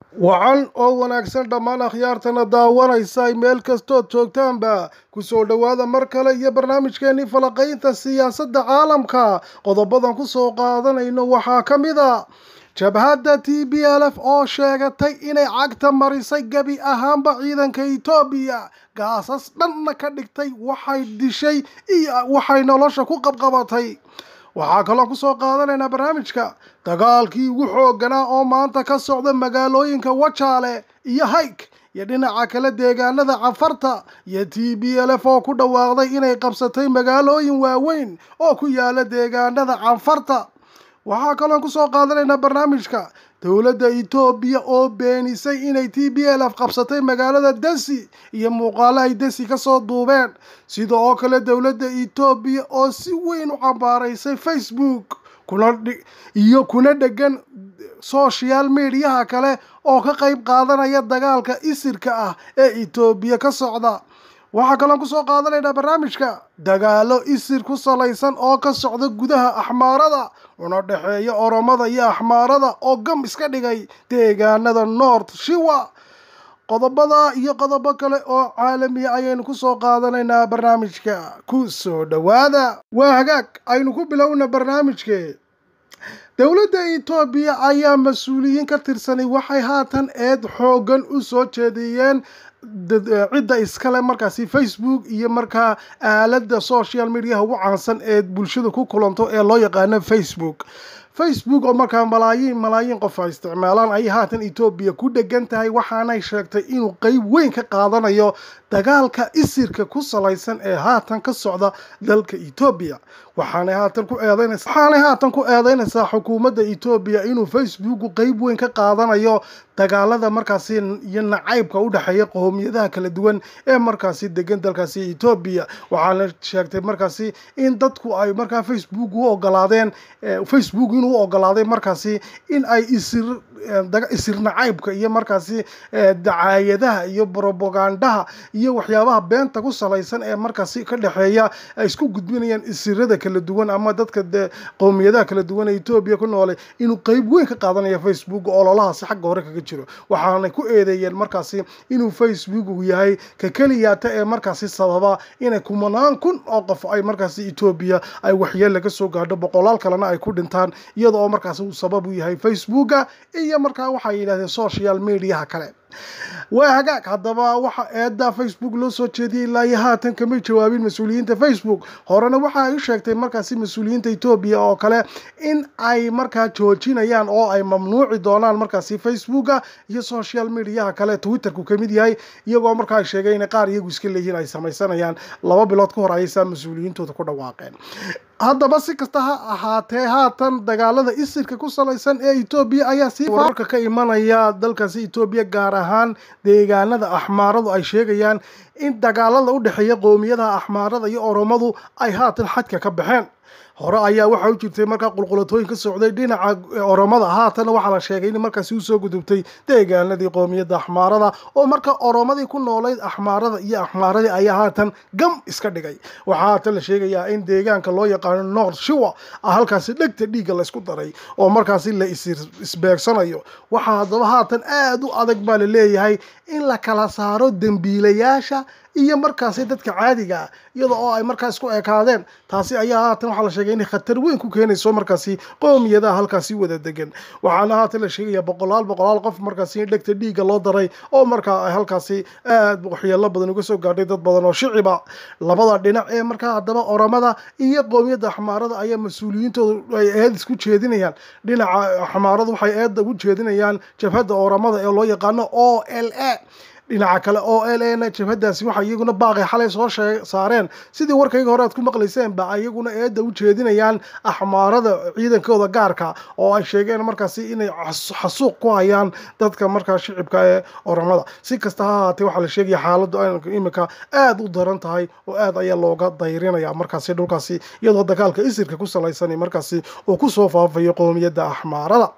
wacan oo wanaagsan dhammaan akhyaartana daawanaysa meel kastood joogtaanba kusoo dhowaada mar kale iyo barnaamijkeenii falaqaynta siyaasadda caalamka qodobadan kusoo qaadanayno waxaa ka mid a jabhadda t b l f oo sheegatay inay cagta marisay gebi ahaanba ciidanka etoobiya gaasas dhanna ka dhigtay waxay dishay iyo waxay nolosha ku qabqabatay waxaa kaloo kusoo qaadanaynaa barnaamijka dagaalkii ugu xoogganaa oo maanta ka socda magaalooyinka wajaale iyo hayk iyo dhinaca kale deegaanada cafarta iyo t b l f oo ku dhawaaqday inay qabsatay magaalooyin waaweyn oo ku yaala deegaanada cafarta waxaa kaloo kusoo qaadanaynaa barnaamijka dowladda etoobiya oo beenisay inay t b l f qabsatay magaalada desi iyo muuqaalo ay desi kasoo duubeen sida oo kale dowladda etoobiya oo si weyn u cambaaraysay facebook kuna iyo kuna dhegan social mediaha kale oo ka qayb qaadanaya dagaalka isirka ah ee etoobiya ka socda waxaa kaloo kusoo qaadanaynaa barnaamijka dagaalo isir ku salaysan oo ka socda gudaha axmaarada una dhexeeya oromada iyo axmaarada oo gam iska dhigay deegaanada north shiwa qodobada iyo qodobo kale oo caalamiya ayaynu kusoo qaadanaynaa barnaamijka ku soo dhowaada waa hagaag aynu ku bilowna barnaamijke dowladda etoobiya ayaa mas-uuliyiin ka tirsanay waxay haatan eed xooggan u soo jeediyeen cidda iskale markaasi facebook iyo markaa aalada social mediaha ugu caansan ee bulshada ku kulanto ee loo yaqaano facebook facebook oo markaa malaayiin malaayiin qof ay isticmaalaan ayay haatan etoobiya ku dhegan tahay waxaanay sheegtay inuu qeyb weyn ka qaadanayo dagaalka isirka ku salaysan ee haatan ka socda dalka etoobiya waxaanay haatan ku eedeynaysaa waxaanay haatan ku eedeynaysaa xukuumadda etoobiya inuu facebook qeyb weyn ka qaadanayo dagaalada markaasi iyo nacaybka u dhexeeya qoomiyadaha kala duwan ee markaasi degan dalkaasi etoobiya waxaana sheegtay markaasi in dadku ay markaa facebook u ogolaadeen facebook inuu u ogolaaday markaasi in ay isir isir nacaybka iyo markaasi dacaayadaha iyo bropagandaha iyo waxyaabaha beenta ku salaysan ee markaasi ka dhexeeya ay isku gudbinayaan isirada kala duwan ama dadka qowmiyadaha kala duwan ee etoobiya ku noolay inuu qeyb weyn ka qaadanayo facebook ololahaasi xagga hore kaga jiro waxaanay ku eedeeyeen markaasi inuu facebook yahay ka keliyaata ee markaasi sababa inay kumanaan kun oo qof ay markaasi etoobiya ay waxyeel laga soo gaadho boqolaal kalena ay ku dhintaan iyada oo markaasi uu sabab u yahay facebooka iyo markaa waxay yidhahdeen social mediaha kale waa hagaag haddaba waxa eedda facebook loo soo jeediyey ilaa iyo haatan kamay jawaabin mas-uuliyiinta facebook horena waxa ay u sheegtay markaasi mas-uuliyiinta etoobiya oo kale in ay markaa joojinayaan oo ay mamnuuci doonaan markaasi facebooka iyo social mediaha kale twitterku kamid yahay iyagoo markaa sheegay in qaar iyagu iska leeyihiin ay samaysanayaan laba bilood ka hor ayaysaa mas-uuliyiintooda ku dhawaaqeen haddaba si kasta ha ahaatee haatan dagaalada isirka ku salaysan ee etoobiya ayaa sii wararka ka imanaya dalkaasi etoobiya gaar ahaan deegaanada axmaaradu ay sheegayaan in dagaalada u dhexeeya qoomiyadaha axmaarada iyo oromadu ay haatan xadka ka baxeen hore ayaa waxa u jirtay markaa qulqulatooyin ka socday dhinaca oromada haatana waxaa la sheegay in markaasi usoo gudubtay deegaanadii qoomiyadda axmaarada oo marka oromadii ku noolayd axmaarada iyo axmaaradii ayaa haatan gam iska dhigay waxaa haatan la sheegayaa in deegaanka loo yaqaano north shiwa ah halkaasi dhegta dhiigga laysku daray oo markaasi la isbeegsanayo waxaa haddaba haatan aada u adag baa la leeyahay in la kala saaro dembiilayaasha iyo markaasi dadka caadiga ah iyada oo ay markaa isku ekaadeen taasi ayaa haatan waxaa la sheegay inay khatar weyn ku keenayso markaasi qoomiyadaha halkaasi wada degan waxaana haatan la sheegaya boqolaal boqolaal qof markaasi in dhegta dhiigga loo daray oo markaa ay halkaasi aada waxyeelo badan uga soo gaadhay dad badan oo shiciba labada dhinac ee markaa haddaba oramada iyo qoomiyadda axmaarada ayaa mas-uuliyiintoodu ay eed isku jeedinayaan dhinaca axmaaradu waxay eedda ugu jeedinayaan jabhadda oramada ee loo yaqaano o l a dhinaca kale o l a na jabhadaasi waxay iyaguna baaqay xalay soo saareen sidii warkayga hore aad ku maqlayseen ba iyaguna eedda u jeedinayaan axmaarada ciidankooda gaarka oo ay sheegeen markaasi inay xasuuq ku hayaan dadka markaa shicibka ee oramada si kasta ha ahaatee waxaa la sheegaya xaaladdu imika aada u daran tahay oo aad ayaa looga dayrinaya markaasi dhulkaasi iyadoo dagaalka isirka ku salaysan markaasi uu kusoo faafayo qoomiyadda axmaarada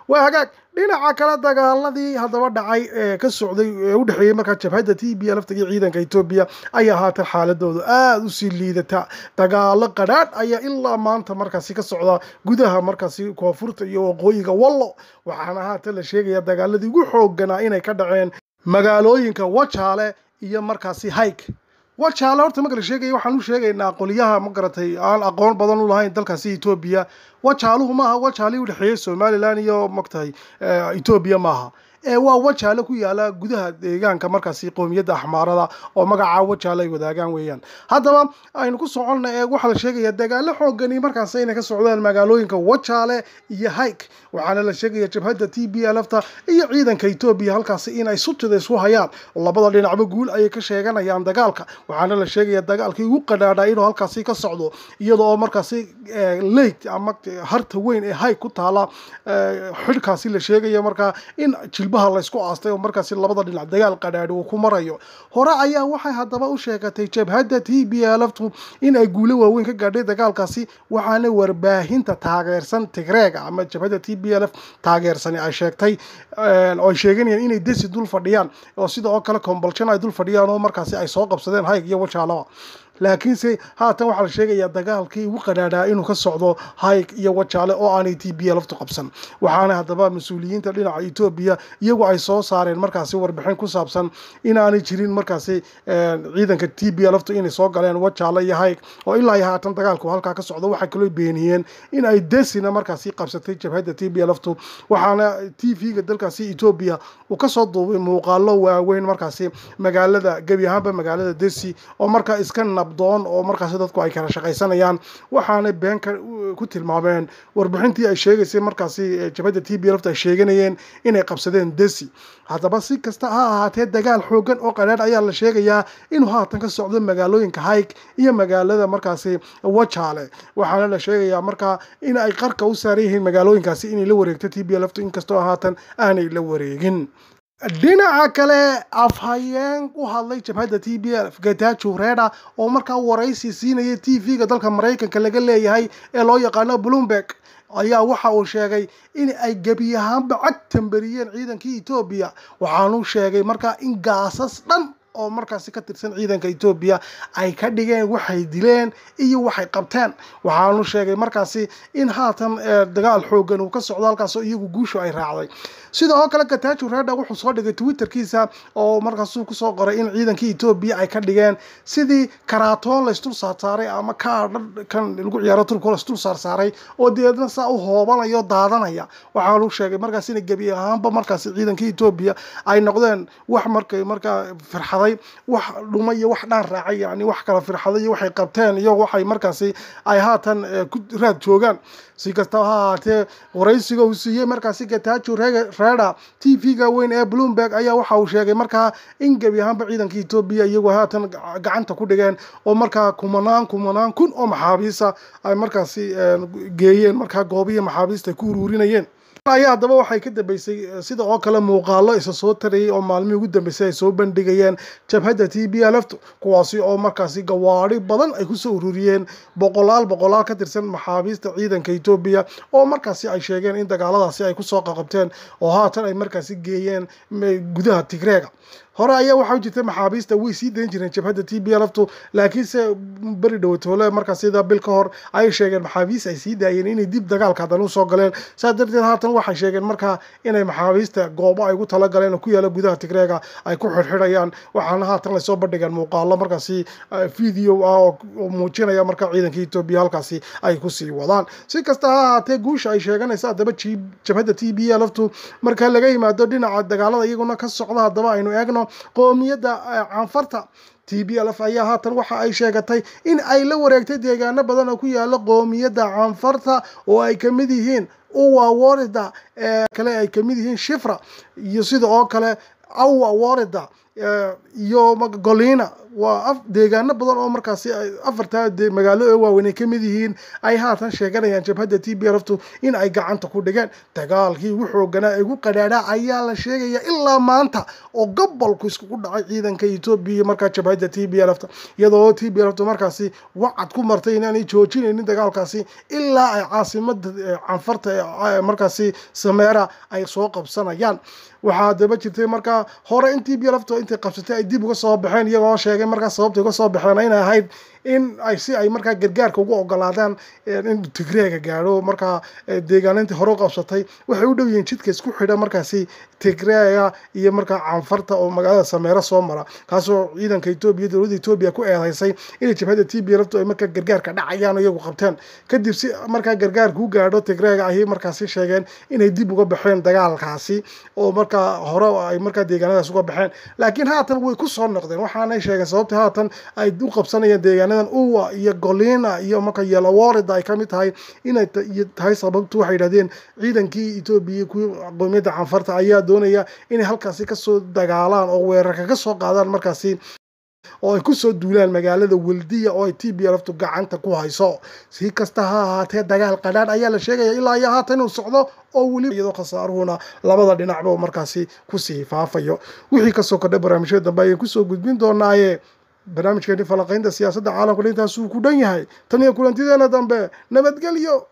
waa hagaag dhinaca kale dagaaladii haddaba dhacay ee ka socday ee u dhexeeyey markaa jabhadda t b lafta iyo ciidanka etoobiya ayaa haatan xaaladooda aada usii liidata dagaalo qadhaadh ayaa ilaa maanta markaasi ka socda gudaha markaasi koonfurta iyo waqooyiga wallo waxaana haatan la sheegaya dagaaladii ugu xoogganaa inay ka dhaceen magaalooyinka wajaale iyo markaasi hayk wajaale horta marka la sheegaya waxaan u sheegaynaa qolyaha ma garatay aan aqoon badan u lahayn dalkaasi etoobiya wajaaluhu maaha wajaalii u dhexeeyey somalilan iyo magtahay etoobiya maaha ee waa wajaale ku yaala gudaha deegaanka markaasi qoomiyadda axmaarada oo magacaa wajaale ay wadaagaan weeyaan haddaba aynu ku soconna ee waxaa la sheegaya dagaalo xoogani markaas inay ka socdaan magaalooyinka wajaale iyo hayk waxaana la sheegaya jabhadda t b lfta iyo ciidanka etoobiya halkaasi inay sutida isku hayaan labada dhinacba guul ayay ka sheeganayaan dagaalka waxaana la sheegaya dagaalkii ugu qadhaadha inuu halkaasi ka socdo iyada oo markaasi leyt ama harta weyn ee hayk ku taala xidhkaasi la sheegaya markaa in jilbaha laysku aastay oo markaasi labada dhinac dagaal qadhaadhi uu ku marayo hore ayaa waxay haddaba u sheegatay jabhadda t b lftu in ay guulo waaweyn ka gaadhay dagaalkaasi waxaana warbaahinta taageersan tigreega ama jabhadda t b lf taageersani ay sheegtay oo ay sheeganayaan inay desi dul fadhiyaan oo sida oo kale combolshan ay dul fadhiyaan oo markaasi ay soo qabsadeen hayg iyo wajaalaba laakiinse haatan waxaa la sheegayaa dagaalkii ugu qadhaadhaa inuu ka socdo hayg iyo wajaale oo aanay t b laftu qabsan waxaana haddaba mas-uuliyiinta dhinaca etoobiya iyagu ay soo saareen markaasi warbixin ku saabsan inaanay jirin markaasi ciidanka t b laftu inay soo galeen wajaale iyo hayg oo ilaa iyo haatan dagaalku halkaa ka socdo waxay kaloo beeniyeen in ay desina markaasi qabsatay jabhadda t b laftu waxaana t v-ga dalkaasi etoobiya uu kasoo duubay muuqaalo waaweyn markaasi magaalada gebi ahaanba magaalada desi oo markaa iska nabdoon oo markaasi dadku ay kala shaqaysanayaan waxaanay beenka ku tilmaameen warbixintii ay sheegaysay markaasi jabhadda t b lafta ay sheeganayeen inay qabsadeen desi haddaba si kasta ha ahaatee dagaal xoogan oo qadhaadh ayaa la sheegayaa inuu haatan ka socdo magaalooyinka hayg iyo magaalada markaasi wajaale waxaana la sheegayaa markaa in ay qarka u saaran yihiin magaalooyinkaasi inay la wareegto t b laftu inkastoo haatan aanay la wareegin dhinaca kale afhayeen u hadlay jabhadda t b l getajo reda oo markaa waraysi siinaya t v-ga dalka maraykanka laga leeyahay ee loo yaqaano bloomberg ayaa waxa uu sheegay in ay gebi ahaanba cag tambariyeen ciidankii etoobiya waxaanu sheegay markaa in gaasas dhan oo markaasi ka tirsan ciidanka etoobiya ay ka dhigeen waxay dileen iyo waxay qabteen waxaanu sheegay markaasi in haatan dagaal xoogan uu ka socdo halkaasoo iyagu guushu ay raacday sidoo kale gatajo reda wuxuu soo dhigay twitterkiisa oo markaasuu kusoo qoray in ciidankii etoobiya ay ka dhigeen sidii karaatoon laysdul saarsaaray ama kaadha kan lagu ciyaaro turko laysdul saarsaaray oo deedna saa u hoobanayo daadanaya waxaanu sheegay markaas ina gebi ahaanba markaasi ciidankii etoobiya ay noqdeen wax markay markaa firxaday wax dhuma iyo wax dhaan raacay yani wax kala firxaday iyo waxay qabteen iyo waxay markaasi ay haatan ku raad joogaan si kastaba ha ahaatee waraysiga uu siiyey markaasi gatajo reda t v-ga weyn ee bloomberg ayaa waxa uu sheegay markaa in gebi ahaanba ciidanka etoobiya iyagoo haatan gacanta ku dhigeen oo markaa kumanaan kumanaan kun oo maxaabiisa ay markaasi geeyeen markaa goobihi maxaabiista ay ku uruurinayeen ayaa haddaba waxay ka dambeysay sida oo kale muuqaalo isa soo tarayay oo maalmihii ugu dambeysay ay soo bandhigayeen jabhadda t b lft kuwaasi oo markaasi gawaari badan ay kusoo ururiyeen boqolaal boqolaal ka tirsan maxaabiista ciidanka etoobiya oo markaasi ay sheegeen in dagaaladaasi ay kusoo qaqabteen oo haatan ay markaasi geeyeen gudaha tigreega hore ayaa waxaa jirtay maxaabiista way sii dayn jireen jabhadda t b lftu laakiinse beri dhowatoole markaa sida bil ka hor ayay sheegeen maxaabiist ay sii daayeen inay dib dagaalka haddana usoo galeen saas darteed haatan waxay sheegeen markaa inay maxaabiista goobo ay ugu talagaleen oo ku yaala gudaha tigreega ay ku xidhxidhayaan waxaana haatan lasoo bandhigeen muuqaalo markaasi video ah oo muujinaya markaa ciidanka etoobiya halkaasi ay kusii wadaan si kasta ha ahaatee guusha ay sheeganaysa haddaba jabhadda t b lftu marka laga yimaado dhinaca dagaalada iyaguna ka socda haddaba aynu eegno qoomiyadda canfarta t b lf ayaa haatan waxa ay sheegatay in ay la wareegtay deegaano badan oo ku yaala qoomiyadda canfarta oo ay kamid yihiin uwa worida ee kale ay kamid yihiin shifra iyo sida oo kale awa worida iyo golina waa deegaano badan oo markaasi afartaa magaalo ee waaweyn ay kamid yihiin ay haatan sheeganayaan jabhadda t b lftu in ay gacanta ku dhigeen dagaalkii ugu xooganaa ee ugu qadhaadha ayaa la sheegaya ilaa maanta oo gobolku iskugu dhacay ciidanka etoobiya markaa jabhadda t b lfta iyadoo t b lftu markaasi wacad ku martay inaanay joojinaynin dagaalkaasi ilaa ay caasimada canfarta ee markaasi sameera ay soo qabsanayaan waxaa daba jirtay markaa hore in t b lfto intay qabsatay ay dib uga soo baxeen iyagoo sheegay markaa sababta uga soo baxeen inay ahayd in ay si ay markaa gargaarka ugu ogolaadaan in tigreega gaadho markaa deegaanintii hore u qabsatay waxay u dhow yihiin jidka isku xidha markaasi tigreega iyo markaa canfarta oo magaalada sameero soo mara kaasoo ciidanka etoobiya dowladda etoobiya ku eedeysay inay jabhadda t b lftu ay markaa gargaarka dhacayaan iyagu qabteen kadib si markaa gargaarka u gaadho tigreega ayay markaasi sheegeen inay dib uga baxeen dagaalkaasi oo markaa hore ay markaa deegaanadaas uga baxeen laakiin haatan way ku soo noqdeen waxaanay sheegeen sababta haatan ay u qabsanayeen deegaanadan uwa iyo golina iyo marka yelaworida ay kamid tahay inay tahay sababtu waxay yidhahdeen ciidankii etoobiya ku qowmiyadda canfarta ayaa doonaya inay halkaasi kasoo dagaalaan oo weerarka ka soo qaadaan markaasi oo ay kusoo duulaan magaalada weldiya oo ay t b lftu gacanta ku hayso si kasta ha ahaatee dagaal qadhaadh ayaa la sheegaya ilaa iyo haatan inuu socdo oo weliba iyadoo khasaaruhuna labada dhinacba markaasi kusii faafayo wixii kasoo kordhay barnaamijyada dambe ayaan kusoo gudbin doonaaye barnaamijkeeni falaqaynta siyaasadda caalamka intaasuu ku dhan yahay tan iyo kulantideena dambe nabadgelyo